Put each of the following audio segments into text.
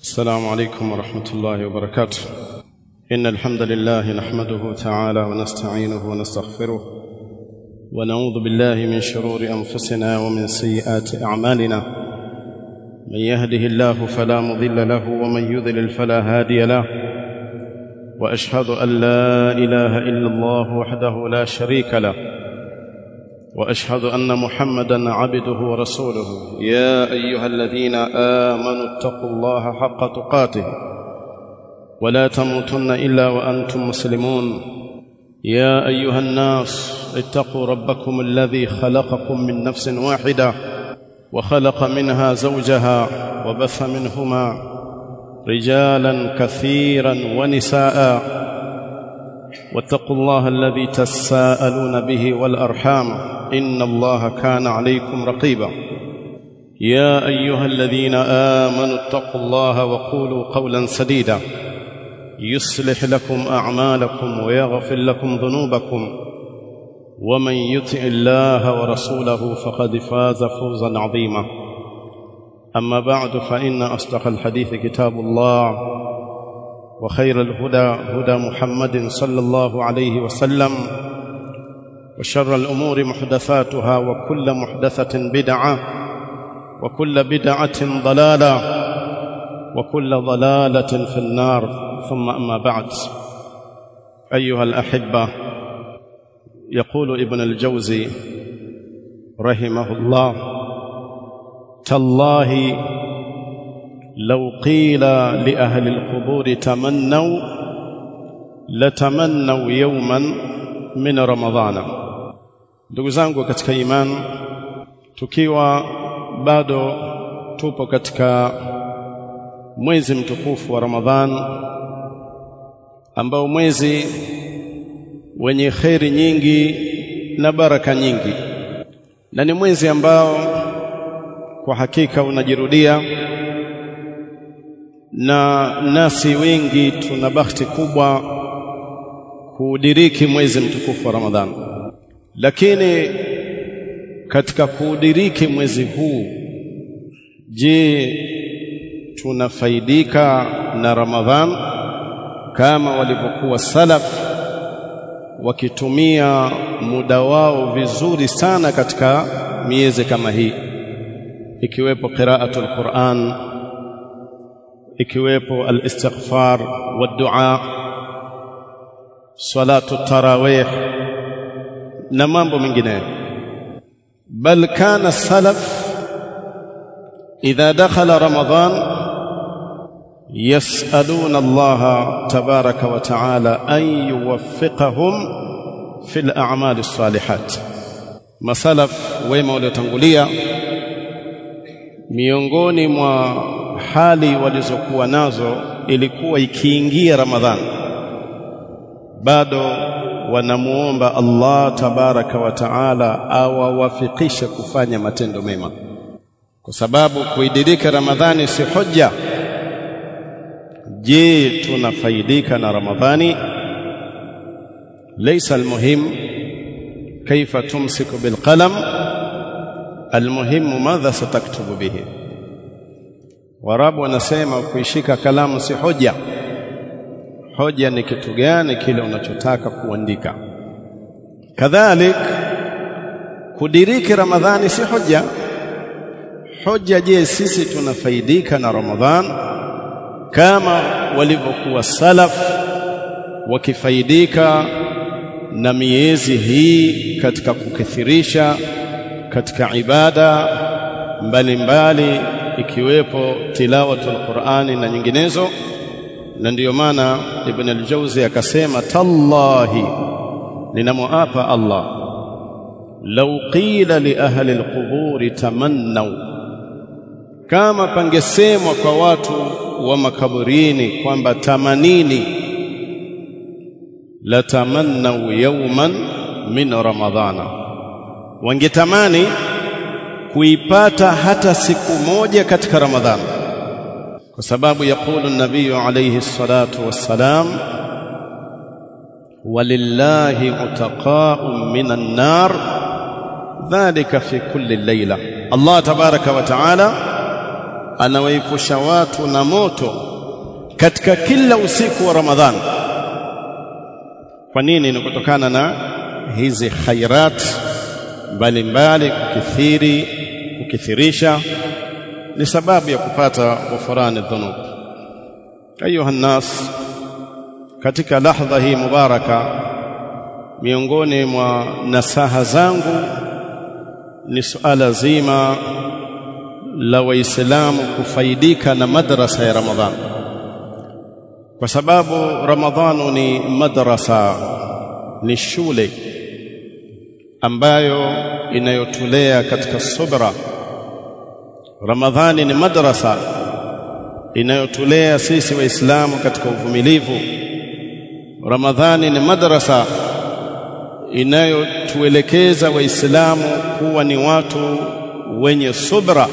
السلام عليكم ورحمة الله وبركاته إن الحمد لله نحمده تعالى ونستعينه ونستغفره ونعوذ بالله من شرور أنفسنا ومن سيئات أعمالنا من يهده الله فلا مضل له ومن يضلل فلا هادي له وأشهد أن لا إله إلا الله وحده لا شريك له واشهد ان محمدا عبده ورسوله يا ايها الذين امنوا اتقوا الله حق تقاته ولا تموتن الا وانتم مسلمون يا ايها الناس اتقوا ربكم الذي خلقكم من نفس واحده وخلق منها زوجها وبث منهما رجالا كثيرا ونساء واتقوا الله الذي تساءلون به والارحام ان الله كان عليكم رقيبا يا ايها الذين امنوا اتقوا الله وقولوا قولا سديدا يصلح لكم اعمالكم ويغفر لكم ذنوبكم ومن يطع الله ورسوله فقد فاز فوزا عظيما اما بعد فان اصدق الحديث كتاب الله وخير الهدى هدى محمد صلى الله عليه وسلم وشر الامور محدثاتها وكل محدثه بدعه وكل بدعه ضلاله وكل ضلاله في النار ثم اما بعد ايها الاحبه يقول ابن الجوزي رحمه الله تالله لو قيل لاهل القبور تمنوا لتمنوا يوما min ramadhana ndugu zangu katika imani tukiwa bado tupo katika mwezi mtukufu wa ramadhan ambao mwezi wenye kheri nyingi na baraka nyingi na ni mwezi ambao kwa hakika unajirudia na nasi wengi tuna bahati kubwa kuudiriki mwezi mtukufu wa Ramadhani. Lakini katika kuudiriki mwezi huu, je, tunafaidika na Ramadhan kama walivyokuwa salaf wakitumia muda wao vizuri sana katika miezi kama hii, ikiwepo qiraatul Qur'an, ikiwepo al-istighfar wa dua salatu tarawih na mambo mengineyo bal kana salaf idha dakhala ramadan yas'aluna Allah tabaraka wa ta'ala an yuwaffiqahum fil a'mal as-salihat masalaf wema waliotangulia miongoni mwa hali walizokuwa nazo ilikuwa ikiingia ramadhani bado wanamuomba Allah tabaraka wa taala awawafikishe kufanya matendo mema, kwa sababu kuidirika Ramadhani si hoja. Je, tunafaidika na Ramadhani? Laysa almuhim kaifa tumsiku bilqalam, almuhimu madha sataktubu bihi. Warabu wanasema kuishika kalamu si hoja hoja ni kitu gani kile unachotaka kuandika kadhalik kudiriki ramadhani si hoja hoja je sisi tunafaidika na ramadhan kama walivyokuwa salaf wakifaidika na miezi hii katika kukithirisha katika ibada mbalimbali mbali, ikiwepo tilawatul Qur'ani na nyinginezo na ndiyo maana Ibn al-Jawzi akasema tallahi ninamuapa Allah law qila li ahli al-quburi tamannaw kama pangesemwa kwa watu wa makaburini kwamba tamanini la tamannaw yawman min ramadhana wangetamani kuipata hata siku moja katika ramadhani kwa sababu yakulu nabii alayhi salatu wassalam walillahi utaqa'un minan nar dhalika fi kulli layla Allah tabaraka wa taala anawaepusha watu na moto katika kila usiku wa Ramadhani. Kwa nini? Ni kutokana na hizi khairat mbalimbali, kukithiri, kukithirisha ni sababu ya kupata ghufrani dhunub. Ayuha nnas, katika lahdha hii mubaraka, miongoni mwa nasaha zangu ni suala zima la Waislamu kufaidika na madrasa ya Ramadhani, kwa sababu Ramadhanu ni madrasa, ni shule ambayo inayotulea katika subra. Ramadhani ni madrasa inayotulea sisi Waislamu katika uvumilivu. Ramadhani ni madrasa inayotuelekeza Waislamu kuwa ni watu wenye subra,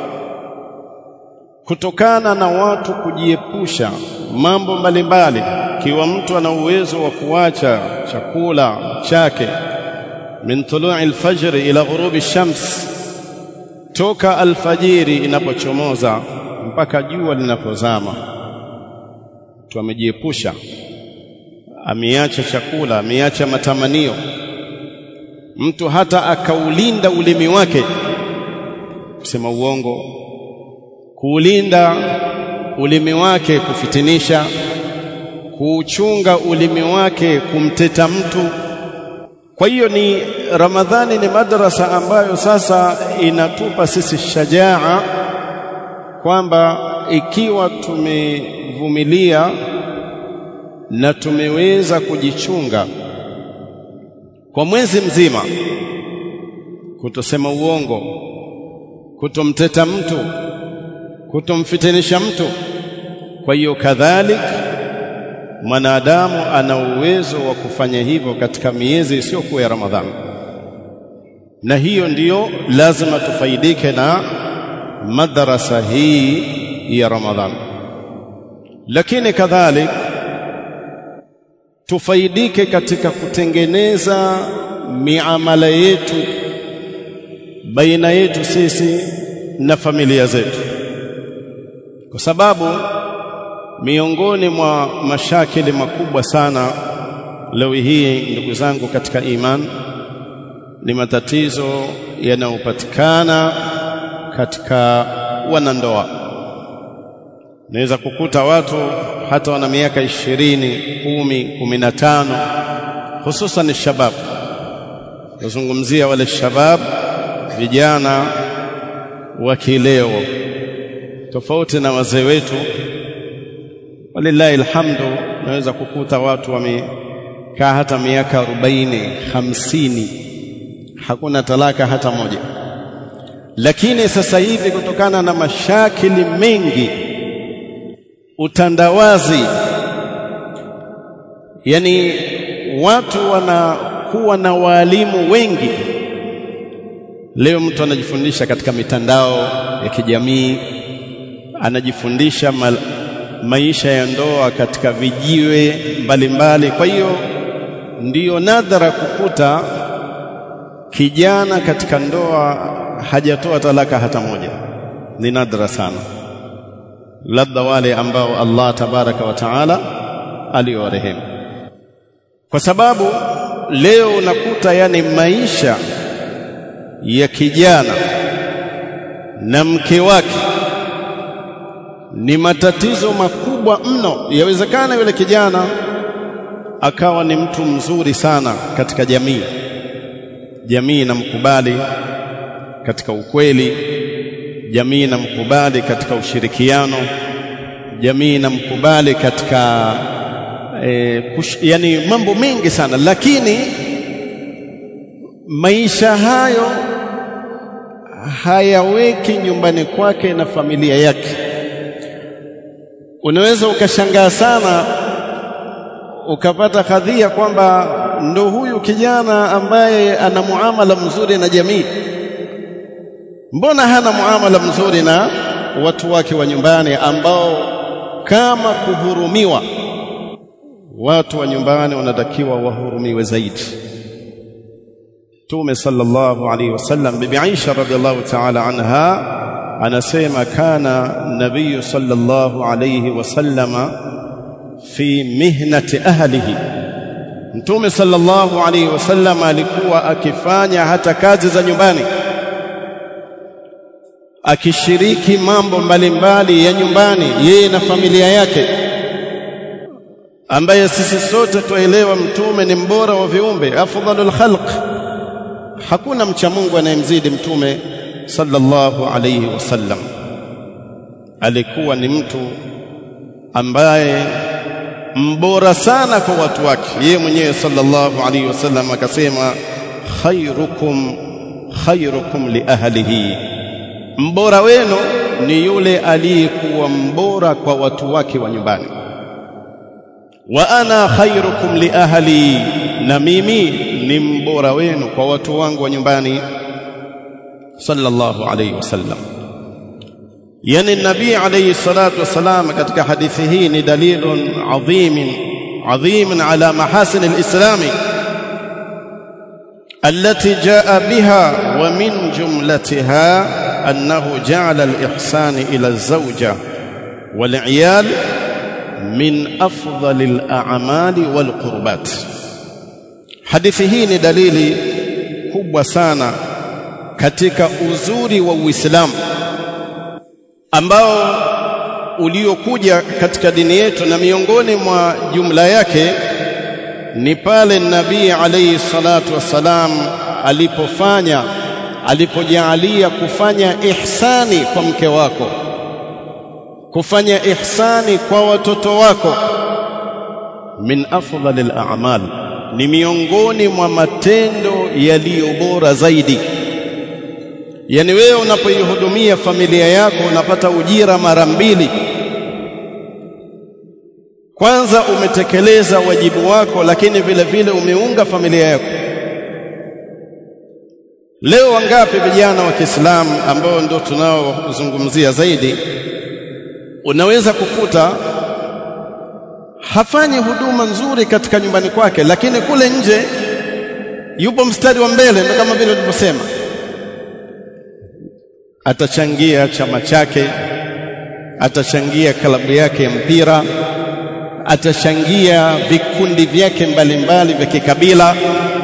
kutokana na watu kujiepusha mambo mbalimbali. Kiwa mtu ana uwezo wa kuacha chakula chake min tului alfajri ila ghurubi shams, toka alfajiri inapochomoza mpaka jua linapozama, mtu amejiepusha, ameacha chakula, ameacha matamanio. Mtu hata akaulinda ulimi wake kusema uongo, kuulinda ulimi wake kufitinisha, kuuchunga ulimi wake kumteta mtu. Kwa hiyo ni Ramadhani ni madrasa ambayo sasa inatupa sisi shajaa kwamba ikiwa tumevumilia na tumeweza kujichunga kwa mwezi mzima, kutosema uongo, kutomteta mtu, kutomfitinisha mtu. Kwa hiyo kadhalika mwanadamu ana uwezo wa kufanya hivyo katika miezi isiyokuwa ya Ramadhani, na hiyo ndiyo lazima tufaidike na madrasa hii ya Ramadhani, lakini kadhalika tufaidike katika kutengeneza miamala yetu baina yetu sisi na familia zetu, kwa sababu miongoni mwa mashakili makubwa sana leo hii, ndugu zangu katika iman, ni matatizo yanayopatikana katika wanandoa. Naweza kukuta watu hata wana miaka ishirini, kumi, kumi na tano, hususan shabab. Nazungumzia wale shabab, vijana wa kileo, tofauti na wazee wetu. Walillahi alhamdu, naweza kukuta watu wamekaa hata miaka arobaini, hamsini, hakuna talaka hata moja. Lakini sasa hivi kutokana na mashakili mengi, utandawazi, yani watu wanakuwa na waalimu wengi. Leo mtu anajifundisha katika mitandao ya kijamii, anajifundisha mal, maisha ya ndoa katika vijiwe mbalimbali. Kwa hiyo ndiyo nadhara kukuta kijana katika ndoa hajatoa talaka hata moja, ni nadra sana, labda wale ambao Allah tabaraka wa taala aliwarehemu, kwa sababu leo unakuta yani maisha ya kijana na mke wake ni matatizo makubwa mno. Yawezekana yule kijana akawa ni mtu mzuri sana katika jamii, jamii inamkubali katika ukweli, jamii inamkubali katika ushirikiano, jamii inamkubali katika e, kush, yani mambo mengi sana, lakini maisha hayo hayaweki nyumbani kwake na familia yake. Unaweza ukashangaa sana ukapata kadhia kwamba ndo huyu kijana ambaye ana muamala mzuri na jamii mbona hana muamala mzuri na watu wake wa nyumbani ambao kama kuhurumiwa watu wa nyumbani wanatakiwa wahurumiwe zaidi Mtume sallallahu alaihi wasallam bibi Aisha radhiallahu ta'ala anha anasema kana nabiyu sallallahu alayhi wasallama fi mihnati ahlihi mtume sallallahu alayhi wasallam alikuwa akifanya hata kazi za nyumbani akishiriki mambo mbalimbali ya nyumbani yeye na familia yake ambaye sisi sote tuelewa mtume ni mbora wa viumbe afdalul khalq hakuna mcha Mungu anayemzidi mtume sallallahu alayhi wasallam alikuwa ni mtu ambaye mbora sana kwa watu wake yeye mwenyewe sallallahu alayhi wasallam akasema khairukum khairukum li ahlihi mbora wenu ni yule aliyekuwa mbora kwa watu wake wa nyumbani wa ana khairukum li ahli na mimi ni mbora wenu kwa watu wangu wa nyumbani sallallahu alayhi wasallam yani nabii alayhi salatu wasalam katika hadithi hii ni dalilun adhim adhim ala mahasin alislami التي جاء بها ومن جملتها أنه جعل الإحسان إلى الزوجة والعيال من أفضل الأعمال والقربات hadithi hii ni dalili kubwa sana katika uzuri wa Uislamu ambao uliokuja katika dini yetu na miongoni mwa jumla yake ni pale nabii alayhi salatu wassalam alipofanya alipojaalia kufanya ihsani kwa mke wako kufanya ihsani kwa watoto wako min afdalil a'mal ni miongoni mwa matendo yaliyo bora zaidi yani wewe unapoihudumia familia yako unapata ujira mara mbili kwanza umetekeleza wajibu wako lakini vile vile umeunga familia yako leo wangapi vijana wa Kiislamu ambao ndio tunaozungumzia zaidi unaweza kukuta hafanyi huduma nzuri katika nyumbani kwake lakini kule nje yupo mstari wa mbele ndio kama vile tulivyosema atachangia chama chake atachangia klabu yake ya mpira atachangia vikundi vyake mbalimbali vya kikabila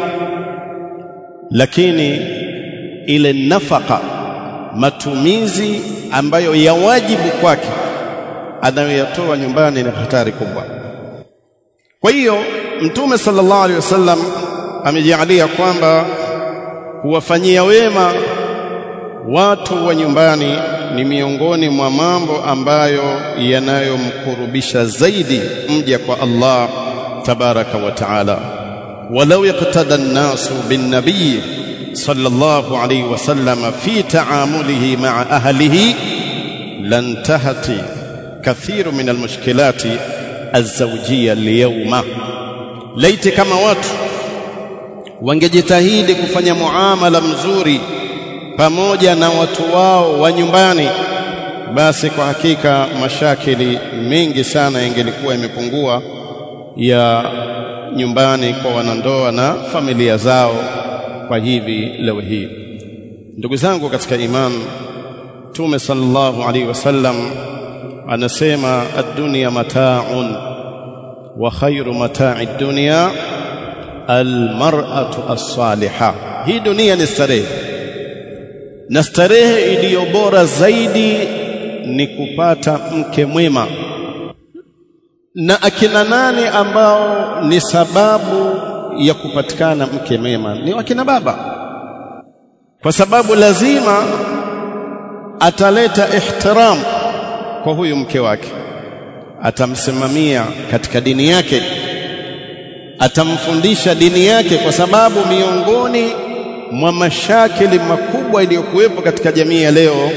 lakini ile nafaka matumizi ambayo ya wajibu kwake anayoyatoa nyumbani ni hatari kubwa kwa hiyo mtume sallallahu alaihi wasallam amejalia kwamba kuwafanyia wema watu wa nyumbani ni miongoni mwa mambo ambayo yanayomkurubisha zaidi mja kwa Allah tabaraka wa taala walau yaqtada an-nasu bin-nabiy sallallahu alayhi wasallam fi ta'amulihi ma'a ahlihi lantahati kathiru min al-mushkilati az-zawjiyya al-yawma laiti kama watu wangejitahidi kufanya muamala mzuri pamoja na watu wao wa nyumbani basi kwa hakika mashakili mengi sana yangelikuwa imepungua ya nyumbani kwa wanandoa na familia zao kwa hivi leo hii ndugu zangu katika iman Mtume sallallahu alaihi wasallam anasema ad-dunya mata'un wa khairu mata'i ad-dunya al-mar'atu as-salihah hii dunia ni starehe na starehe iliyo bora zaidi ni kupata mke mwema na akina nani ambao ni sababu ya kupatikana mke mwema ni wakina baba kwa sababu lazima ataleta ihtiram kwa huyu mke wake atamsimamia katika dini yake atamfundisha dini yake kwa sababu miongoni mwa mashakili makubwa iliyokuwepo katika jamii ya leo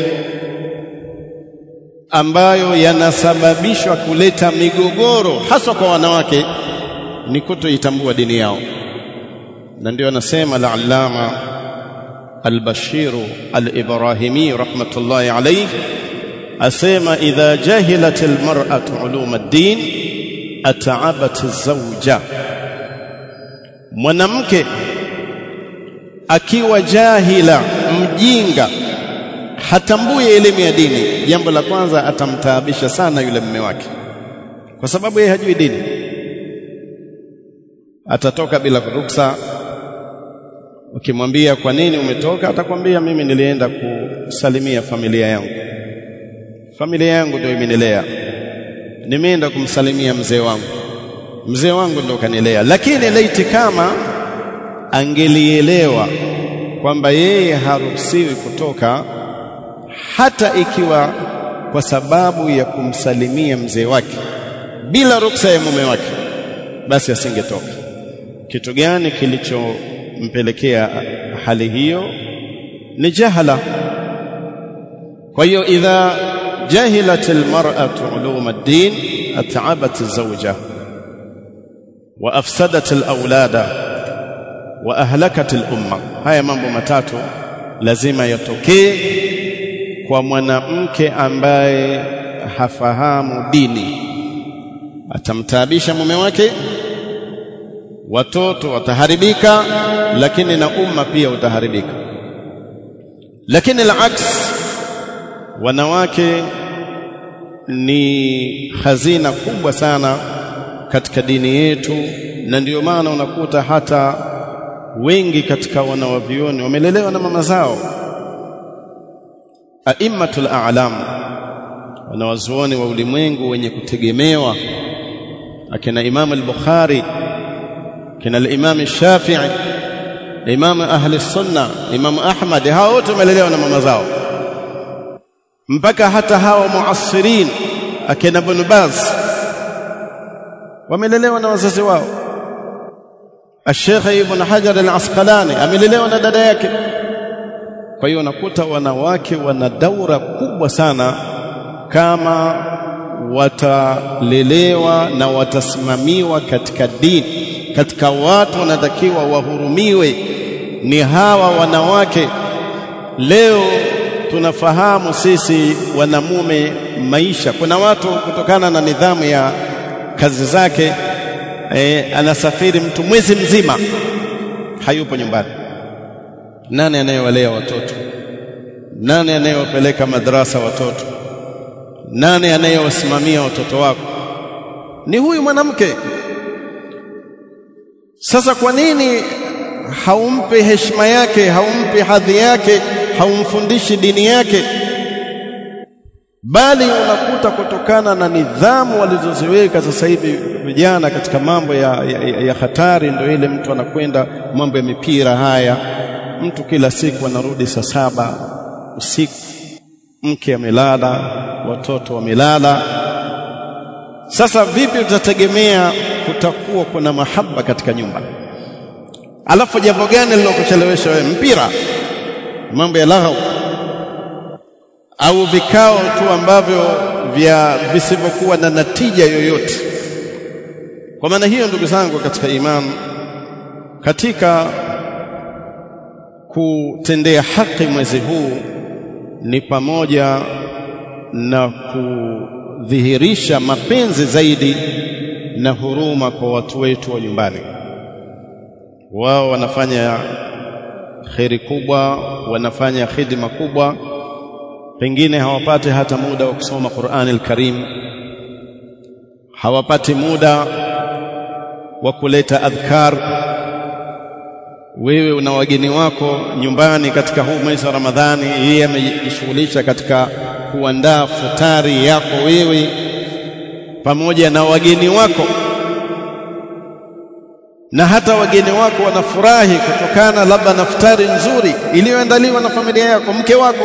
ambayo yanasababishwa kuleta migogoro hasa kwa wanawake ni kutoitambua dini yao na ndio anasema al-allama al-bashir al-ibrahimi rahmatullahi alayhi asema idha jahilat al-mar'atu ulum ad-din ata'abat az-zawja mwanamke akiwa jahila mjinga hatambui elimu ya dini, jambo la kwanza atamtaabisha sana yule mume wake, kwa sababu yeye hajui dini. Atatoka bila ruksa. Ukimwambia kwa nini umetoka, atakwambia mimi nilienda kusalimia familia yangu, familia yangu ndio imenilea, nimeenda kumsalimia mzee wangu, mzee wangu ndio kanilea. Lakini laiti kama angelielewa kwamba yeye haruhusiwi kutoka hata ikiwa kwa sababu ya kumsalimia mzee wake bila ruksa ya mume wake, basi asingetoka. Kitu gani kilichompelekea hali hiyo? Ni jahala. Kwa hiyo idha jahilat almar'atu ulum ad-din at'abat az-zawja wa afsadat al-awlada wa ahlakat al-umma. Haya mambo matatu lazima yatokee kwa mwanamke ambaye hafahamu dini. Atamtaabisha mume wake, watoto wataharibika, lakini na umma pia utaharibika. Lakini al-aks, wanawake ni hazina kubwa sana katika dini yetu, na ndiyo maana unakuta hata wengi katika wanawavioni wamelelewa na mama zao aimmatul a'lam, wanawazuoni wa ulimwengu wenye kutegemewa, akina Imam al-Bukhari, akina al-Imam Shafi'i, Imam ahli sunna, Imam Ahmad, hao wote wamelelewa na mama zao, mpaka hata hawa muasirin akina Ibn Baz wamelelewa na wazazi wao. Sheikh Ibn Hajar al-Asqalani amelelewa na dada yake. Kwa hiyo unakuta wanawake wana daura kubwa sana kama watalelewa na watasimamiwa katika dini, katika watu wanatakiwa wahurumiwe ni hawa wanawake. Leo tunafahamu sisi wanamume maisha, kuna watu kutokana na nidhamu ya kazi zake eh, anasafiri mtu mwezi mzima hayupo nyumbani. Nani anayewalea watoto? Nani anayewapeleka madrasa watoto? Nani anayewasimamia watoto wako? Ni huyu mwanamke. Sasa kwa nini haumpe heshima yake, haumpe hadhi yake, haumfundishi dini yake? Bali unakuta kutokana na nidhamu walizoziweka sasa hivi vijana katika mambo ya, ya, ya hatari, ndio ile mtu anakwenda mambo ya mipira haya mtu kila siku anarudi saa saba usiku, mke amelala, watoto wamelala. Sasa vipi utategemea kutakuwa kuna mahaba katika nyumba? Alafu jambo gani lilokuchelewesha wewe? Mpira, mambo ya laghau, au vikao tu ambavyo vya visivyokuwa na natija yoyote? Kwa maana hiyo, ndugu zangu katika imani, katika kutendea haki mwezi huu ni pamoja na kudhihirisha mapenzi zaidi na huruma kwa watu wetu wa nyumbani. Wao wanafanya kheri kubwa, wanafanya khidma kubwa, pengine hawapati hata muda wa kusoma Qur'ani al-Karim, hawapati muda wa kuleta adhkar wewe una wageni wako nyumbani katika huu mwezi wa Ramadhani, yeye amejishughulisha katika kuandaa futari yako wewe pamoja na wageni wako, na hata wageni wako wanafurahi kutokana labda na futari nzuri iliyoandaliwa na familia yako, mke wako.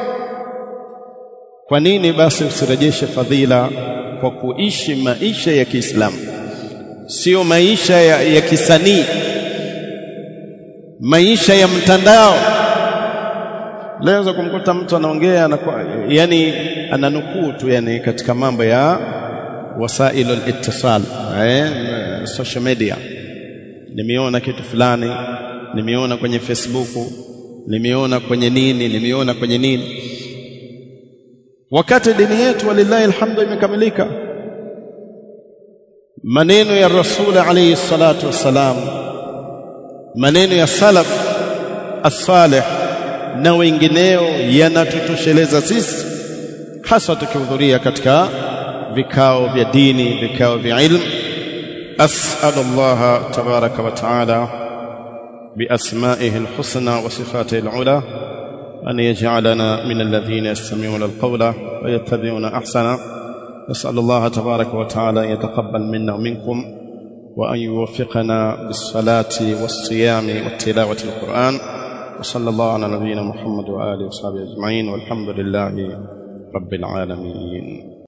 Kwa nini basi usirejeshe fadhila kwa kuishi maisha ya Kiislamu, sio maisha ya, ya kisanii maisha ya mtandao. Leo kumkuta mtu anaongea anakuwa, yani ananukuu tu yani katika mambo ya wasailu al-ittisal eh, social media. Nimeona kitu fulani, nimeona kwenye Facebook, nimeona kwenye nini, nimeona kwenye nini, wakati dini yetu walillahi alhamdu imekamilika. Maneno ya Rasul alayhi salatu wassalam maneno ya salaf as-salih na wengineo yanatutosheleza sisi hasa tukihudhuria katika vikao vya dini vikao vya ilmu as'alu Allah tabaraka wa taala بأسمائه الحسنى وصفاته العلى أن يجعلنا من الذين يستمعون القول ويتبعون أحسنه نسأل الله تبارك وتعالى أن يتقبل منا ومنكم وأن يوفقنا بالصلاة والصيام والتلاوة القرآن وصلى الله على نبينا محمد وآله وصحبه أجمعين والحمد لله رب العالمين